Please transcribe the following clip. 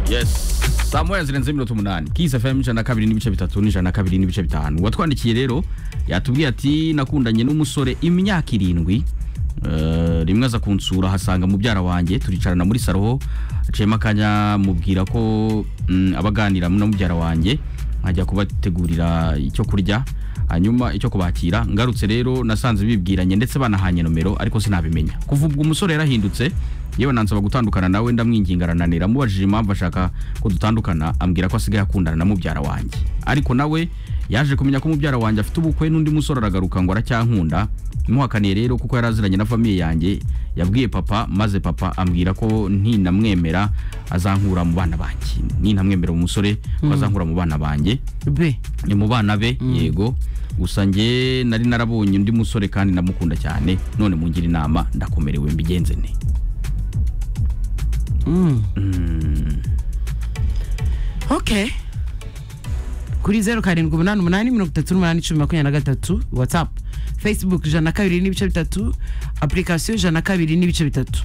yes saa moya zirenze mirongo umunani kisi fm ijana na kabiri n'ibice bitatu n'ijana na kabiri n'ibice bitanu uwatwandikiye rero yatubwiye ati nakundanye n'umusore imyaka irindwi Eh, rimwe aza kunsura hasanga mubyara wanjye turicarana muri saro aciyemo akanya mubwira ko mm, abaganira na mubyara wanjye nkajya kubategurira icyo kurya hanyuma icyo kubakira ngarutse rero nasanze bibwiranye ndetse banahanye nomero ariko sinabimenya kuva ubwo umusore yarahindutse yewe nansaba gutandukana nawe ndamwinginga arananira mubajije impamvu ashaka ko dutandukana ambwira ko asigaye akundana na mubyara wanjye ariko nawe yaje kumenya ko mubyara wanjye afite ubukwe n'undi musore aragaruka ngo aracyankunda muhakaniye rero kuko yari aziranye na famiye yanjye yabwiye papa maze papa ambwira ko ntinamwemera azankura mu bana banjye nintamwemera umusore ko azankura mu bana banjye be ni mu bana be yego gusa njye nari narabonye undi musore kandi ndamukunda cyane none mungira inama ndakomerewe mbigenze ne ok kuri zeru karindwi umunani umunani mirongo itatu n'umunani icumi makumyabiri na gatatu watsapu facebook ijana na kabiri n'ibice bitatu apurikasiyo ijana na kabiri n'ibice bitatu